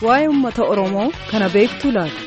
waa'ee uummata Oromoo kana beektuu laata?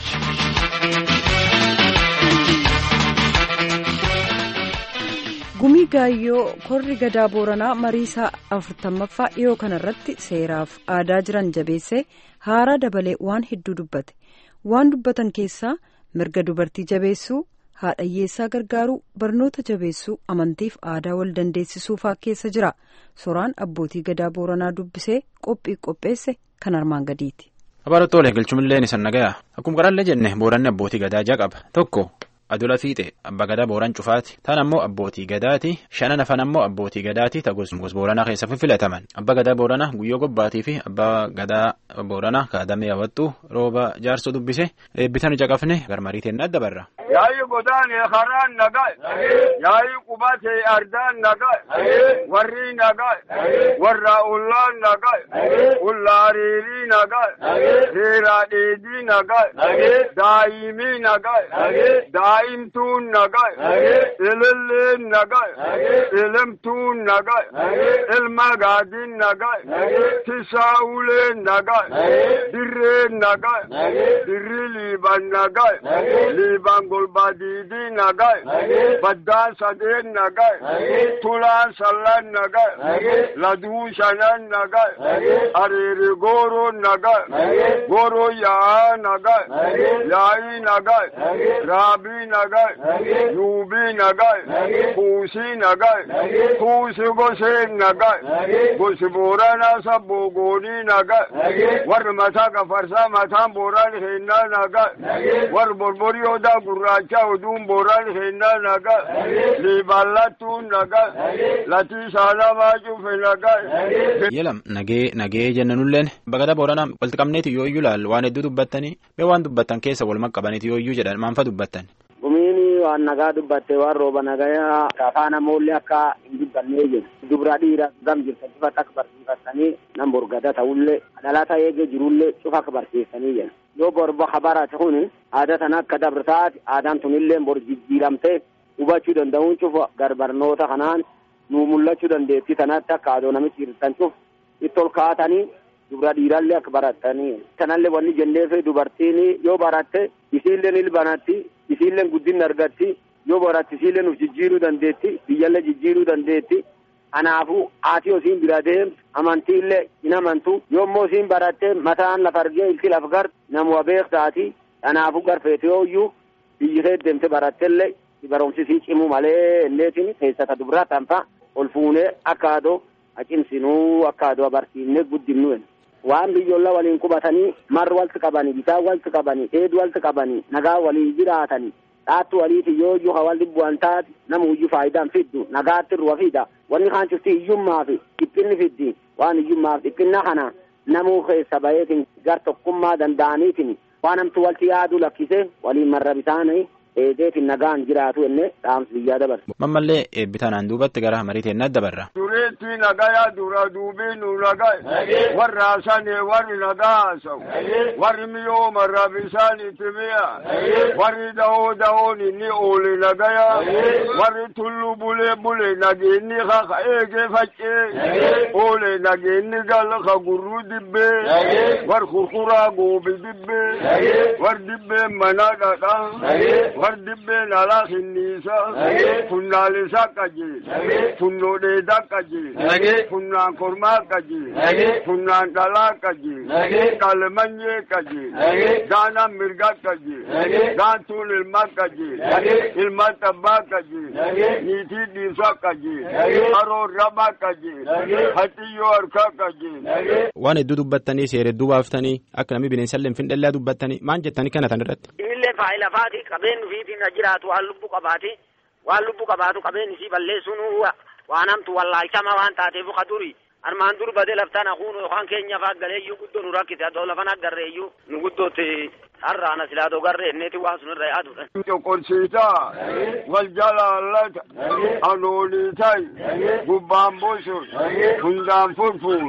Gumii Gaayyoo korri gadaa Booranaa mariisaa afurtammaffaa dhiyoo kanarratti seeraaf aadaa jiran jabeessee haaraa dabalee waan hedduu dubbate. Waan dubbatan keessaa mirga dubartii jabeessuu, haadha hiyyeessaa gargaaruu, barnoota jabeessuu, amantiif aadaa wal dandeessisuu fa'aa keessa jira. Soraan abbootii gadaa Booranaa dubbisee qophii qopheesse kan armaan gadiiti. Abaarottoole galchumilleen isan nagaya akkuma qaraallee jenne booranni abbootii gadaa ja'a qaba tokko adola fiixe abbaa gadaa booran cufaati taan ammoo abbootii gadaati shanan hafan ammoo abbootii gadaati ta gos booranaa keessa filataman abbaa gadaa booranaa guyyoo gobbaatii fi abbaa gadaa booranaa kaadamee hawwattu rooba jaarsoo dubbise eebbitan caqafne garmariiteen adda barra. Yaayi godaanee karaan nagaa yaayi qubatee ardaan nagaa warri nagaa warra ullaan nagaa ullaa riirii nagaa seeraa dheedii nagaa daa'imii nagaa daa'imtuun nagaa ililleen nagaa ilimtuun nagaa ilma gaadiin nagaa tisaa'uleen nagaa dirreen nagaa dirri liiban nagaa liiban golbaadiidii nagaa baddaan sadeen nagaa tulaan sallan nagaa laduu shanan nagaa areere gooroon nagaa gooroo yaa'aa nagaa yaa'ii nagaa raabii nagaa yuubii nagaa kuusii nagaa kuusi goseen nagaa gosi booranaa sabboo goonii nagaa warri mataa gafarsaa mataan booraan heennaa nagaa warri borborii odaa gurraacha oduun booraan heennaa nagaa liiballattuun nagaa latii saalamaa cufe nagaa. Yelam nagee nagee jennanulleen bagada booranaa walitti qabneeti yoo iyyuu laal waan hedduu dubbattanii mee waan dubbattan keessa walumaa qabaniiti yoo iyyuu jedhan maanfa dubbattan. Gumiini waan nagaa dubbatte waan rooba nagayaa afaan ammoollee akka hin dubbannee jiru. Dubra dhiira gam jirtan cufa akka barsiifattanii nan borgada ta'ullee dhalata eegee jirullee cufa akka barsiisanii jiru. Yoo borba habarate kun aadaa tan akka dabrataati aadaan tunillee bor jijjiiramtee hubachuu danda'uun cufa garbarnoota kanaan nuu mul'achuu dandeettii tanatti akka aadoo namichi hirtan cuf itti ol kaatanii dubra dhiirallee akka baratanii kanallee wanni jenneefi dubartiin yoo baratte isiilleen ilbanatti isiilleen guddinni argatti yoo baratte isiilleen uf jijjiiruu dandeetti biyyallee jijjiiruu dandeetti kanaafuu haati osiin bira deemtu amantiillee hin amantu yoommoo isiin baratte mataan lafa argee ilti laf gar namuma beektaati kanaafuu garfeete yooyyuu biyyi kee deemte barattellee barumsisii cimu malee inneetiin keessata dubraa tanfa ol fuunee akka adoo acimsinuu akka adoo abarsiifnee guddinnu waan biyyoollee waliin qubatanii marri walitti qabanii bisaan walitti qabanii dheedu walitti qabanii nagaa waliin jiraatanii dhaattu waliiti yoo iyyuu hawal dhibbuwan taati namu iyyuu faayidaan fiddu nagaatti ruwa fida wanni kaan cufti hiyyummaa fi dhiphinni fiddi waan hiyyummaaf dhiphinna kana namuu keessa baheetiin gar tokkummaa danda'aniitiin waan namtu walitti yaadu lakkise waliin marra bisaanii eedeetiin nagaan jiraatu enne dhaamsi biyyaa dabarse. Mammallee eebbitanaan duubatti gara mariiteen adda barra. Dureetti nagayaa dura duubii nu nagaa warra haasane warri nagaa haasa'u warri miyoo marra bisaan itti mi'a warri dahoo dahoon inni oole nagayaa warri tullu bulee bulee nageenni ka eegee faccee oole nageenni gal ka gurruu dibbee war kurkuraa goobi dibbee war dibbee manaa dhadhaa war dibbeen alaa hinniisa funnaalisa qajeel funnoo dheedaa qajeel funnaan kormaa qajeel funnaan dhalaa qajeel qalmanyee qajeel gaanaan mirgaa qajeel gaantuun ilmaa qajeel ilmaan tabbaa qajeel niitii dhiisaa qajeel haroon rabaa qajeel haxiyyoo harkaa qajeel. Waan hedduu dubbattanii seera hedduu baaftanii akka namni bineensallee hin findhallaa dubbattanii maal jettanii kana tan irratti. Illee faayila faati qabeen fiitiin jiraatu waan lubbu qabaati waan lubbu qabaatu qabeen isii balleessuun waan hamtu wallaalchama waan taateef ka duri armaan dur badee laftaan haquun yookaan keenya faa galeeyyuu guddoo nu rakkise adoo lafan agarreeyyuu nu guddootti har'aana silaa dogarree inneeti waan sunirra yaadudha. Coqorsiisaa wal jalaallata anooliitay gubbaan bosor hundaan furfuur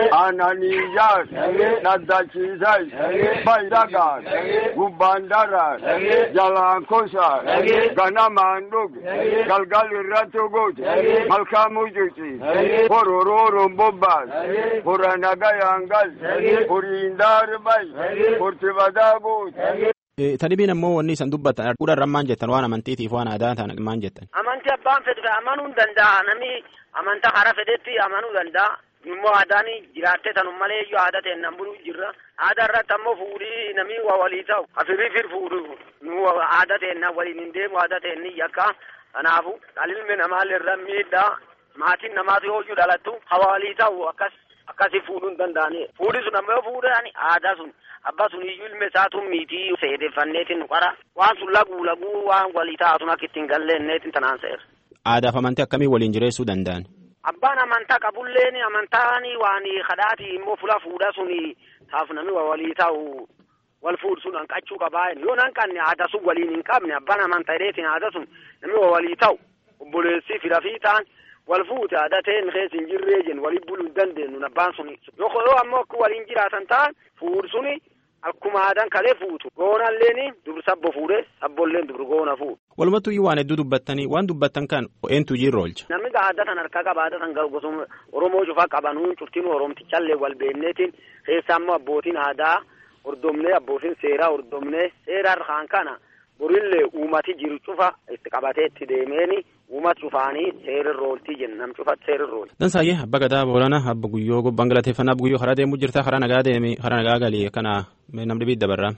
aananiijaar dhaddachiisay baydagaan gubbaan daraar jalaan kosaar ganamaan dhuge galgal irratti gote malkaa mucuci hororooroon bobbaas hora nagayaan gal horiin daarbay horti badaa goote. Tadhibiin ammoo wanni isan dubbatan fuudharran maan jettan waan amantiitiif waan aadaa ta'an maan jettan. Amantii abbaan fedhe amanuu hin danda'a namni amantaa hara fedhetti amanuu danda'a. Immoo aadaan jiraattee tanum malee iyyuu aadaa ta'e nan buluu jirra. Aadaa irratti ammoo fuudhii namni waa walii ta'u. Afirii fir fuudhu nu aadaa ta'e nan waliin hin deemu aadaa ta'e ni yakka. Kanaafu ilmi namaa irra miidhaa maatiin namaatu yoo iyyuu dhalattu hawa walii ta'u akkas akkasii fuudhuu hin danda'ani. Fuudhi sun ammoo fuudhani aadaa sun abbaa sun iyyuu ilma isaatu miitii seedeeffanneetiin qara waan sun laguu laguu waan walii taa'atun akka ittiin galleenneetiin tanaan seera. Aadaaf amantii akkamii waliin jireessuu danda'an? Abbaan amantaa qabulleen amantaan waan kadhaati immoo fula fuudha suni taaf namni walii ta'u wal fuudhu sun hanqachuu qabaa yoo hanqanne aadaa sun waliin hin qabne abbaan amantaa dheetiin aadaa sun namni walii ta'u obboleessii fira fi ta'an wal fuute aadaa ta'een keessa hin jirree jennu walii buluu hin dandeenyu abbaan suni yoo ammoo akka waliin jiraatan ta'an fuudhu suni akkuma aadaan kalee fuutu goonalleen dubri sabbo fuudhe sabbolleen dubri goona fuudhu. Walumattuu waan hedduu dubbattanii waan dubbattan kan eentu jirra oolcha. Namni aadaa tan harkaa qaba aadaa tan gosuma Oromoo cufaa qabanuu cuftiin Oromtichallee wal beekneetiin keessaa immoo abbootiin aadaa hordomnee abbootiin seeraa hordomnee seeraa harkaan kana borillee uumati jiru cufa itti qabatee itti deemeeni uumat cufaanii seerirra ooltii jenna nam cufatti seerirra oolti. Dansaayyee abba gadaa boolana abba guyyoo gobbaan galateeffannaa abba guyyoo karaa deemuu jirta karaa nagaa deemi karaa nagaa galii kana namni biidda barraa.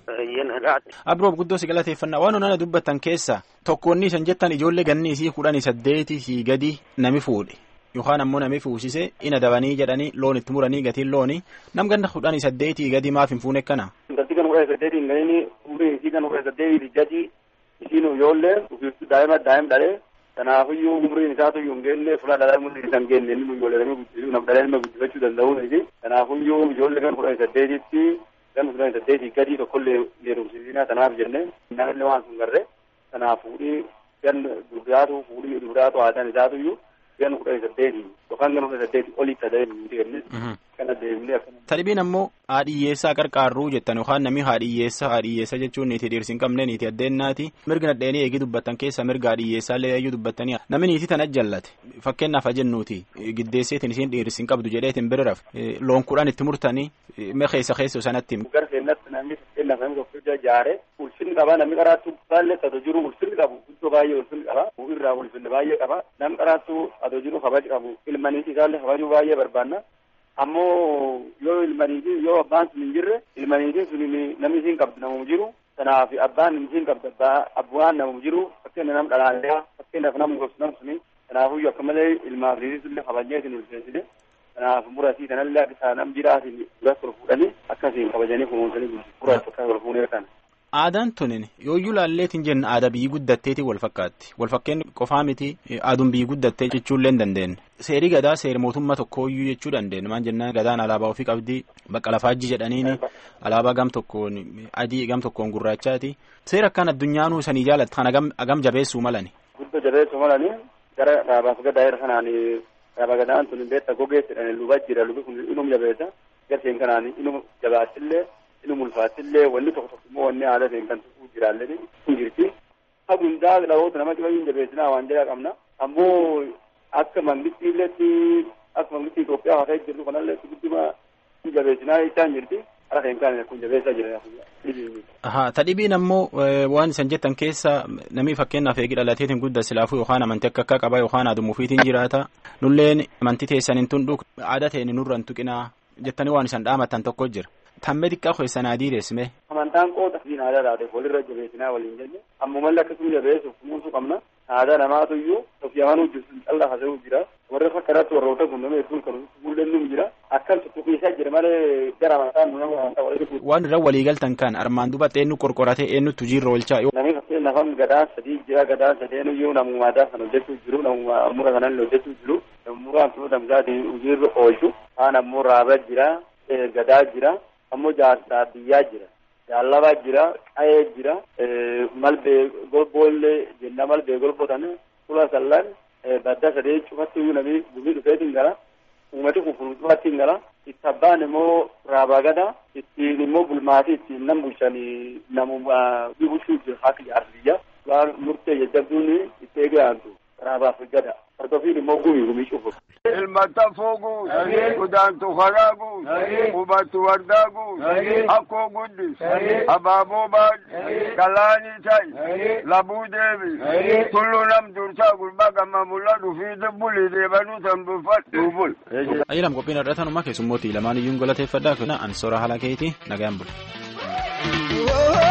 Abroof guddoo si galateeffannaa waan onana dubbattan keessa tokkoonni isan jettan ijoollee ganni isii kudhanii saddeeti sii gadi nami fuudhe yookaan ammoo nami fuusise ina dabanii jedhanii loon itti muranii gatiin looni nam ganna kudhanii saddeetii gadi maaf hin fuune kana. Intalli kan kudha saddeetii hin gahini umriin isii kan kudha saddeetii gadi isiin ijoollee uffiftu daa'ima daa'im dhalee kanaafiyyuu umriin isaatu iyyuu hin geenne fuula dhalaa umriin isaa hin geenne inni ijoollee guddisuu nama dhalee ilma guddifachuu danda'uuniti kanaafiyyuu ijoollee kan kudha saddeetitti kan kudha saddeetii gadi tokkollee leerumsiisinaa kanaaf jenne naallee waan sun garre kanaaf fuudhii gan duraatu fuudhii duraatu haadhaan isaatu iyyuu gan kudha saddeetii yookaan gan kudha saddeetii olii ta'ee nuti kenne kana deemnee akkana. Tadhibiin ammoo haadhiyyeessaa qarqaarruu jettan yookaan namni haadhiyyeessa haadhiyyeessa jechuun niitii dhiirsi hin qabne niitii addeennaati mirga nadheenii eegii dubbattan keessa mirga haadhiyyeessaa illee eeyyuu dubbattanii namni niitii tana jallate fakkeenyaaf jennuuti giddeesseetiin isiin dhiirsi hin qabdu jedheetiin biriraaf loon kudhan itti murtanii mee keessa keessa sanatti. Gar seenatti namni fakkeenyaaf namni tokko ija jaare ulfinni qaba namni qaraattu baallee adoo jiru ulfinni qabu guddoo baay'ee ulfinni qaba irraa ulfinni baay'ee qaba namni qaraattu adoo jiru kabaj qabu ilmaniiti isaallee kabajuu baay'ee barbaanna. ammoo yoo ilmaniitiin yoo abbaan sun hin jirre ilmaniitiin sun namni isiin qabdu namumu jiru kanaaf abbaan isiin qabdu abbaa abbaan namumu jiru fakkeenya nam dhalaallee fakkeenyaaf nam gobsu nam suni kanaafuyyuu akka malee ilmaaf riisullee kabajee isin ulfeessine kanaaf murasii kanallee akka isaa nam jiraatiin duratti ol fuudhanii akkasiin kabajanii kunuunsanii murasii akka ol fuunee kana. Aadaan tunin yooyyuu laalleetiin jenna aadaa biyyi guddatteeti wal fakkaatti wal fakkeen qofaa miti aaduun biyyi guddattee jechuullee hin dandeenye seerii gadaa seera mootummaa tokkooyyuu jechuu dandeenya maan jennaan gadaan alaabaa ofii qabdi bakka lafaajji jedhaniini alaabaa gam tokkoon adii gam tokkoon gurraachaati seera akkaan addunyaanuu sanii jaalatta kan agam jabeessuu malani. Guddoo jabeessuu malani gara dhaabaaf gadaa irra kanaan dhaaba gadaan tun beekta gogeessidhaan luba jira lubi kun inum jabeessa garseen kanaan inum jabaattillee inni mulfaatillee wanni tokko tokko immoo wanni aadaa ta'e kan tuquu jiraallee hin jirti. Hundaa dhaloota nama dhiba hin jabeessinaa waan jedhaa qabna. Ammoo akka mangistiilleetti akka mangistii Itoophiyaa haa ta'e jirtu kanallee guddima hin jabeessinaa jechaa hin jirti. Hara ta'e kan kun jabeessaa jira. Ahaa tadhibiin ammoo waan isan jettan keessa namni fakkeenyaaf eegi dhalateetiin guddaa silaafuu yookaan amantii akka akka qaba yookaan aaduma ofiitiin jiraata. Nulleen amantii teessan hin tundu aadaa ta'e nurra hin tuqinaa jettanii waan isan dhaamatan tokko jira. tamme xiqqaa keessan adii deesime. Amantaan qooda siin aadaa taate walirra jabeessinaa waliin jenne ammumallee akkasuma jabeessuuf kunuunsuu qabna. Aadaa namaatu iyyuu of yamanuu jirtu callaa hasa'uu jira. Warra fakka irratti warroota kun nama hedduun kan mul'annu jira. Akkan tuttuqiisaa jira malee gara amantaan nu nama amantaa walitti fuudhu. Waan irra walii galtan kan armaan duubatti eenyu qorqoratee eenyutu jiirra oolchaa. Namni fakkeenyaaf amma gadaan sadii jira gadaan sadeen iyyuu namuma aadaa kan hojjechuu jiru namuma mura kanan hojjechuu jiru. Muraan sun damsaatiin hojiirra oolchu. Kaan ammoo raabaa jira gadaa jira. ammoo jaarsaa biyyaa jira Jaalabaa jira, Qayee jira, Malbee golboollee jenna Malbee golbotan fula sallan badda sadee cufatti iyyuu namni gumii dhufeetiin gara uummati kun fuulduratti gara itti abbaan immoo raabaa gada ittiin immoo bulmaatii ittiin nam bulchanii namuma bulchuu jiru haati jaarsiyya waan murtee jajjabduun itti eegaantu raabaaf gada hordofiin immoo gumii gumii cufu. Ilmata fooguu, kudaantu karaa guus, hubatu wardaa guus, akkoo guddis, abaaboo baadhi, galaanii ta'i, labuu deebi, tulluu nam dursaa gurbaa gama mul'atu fi bulii deebanuu san buffadhu bul. Ayyalam qophiin irra tanuma keessummooti lamaan iyyuu galateeffadhaa kana ansora haala keetii nagaan bula.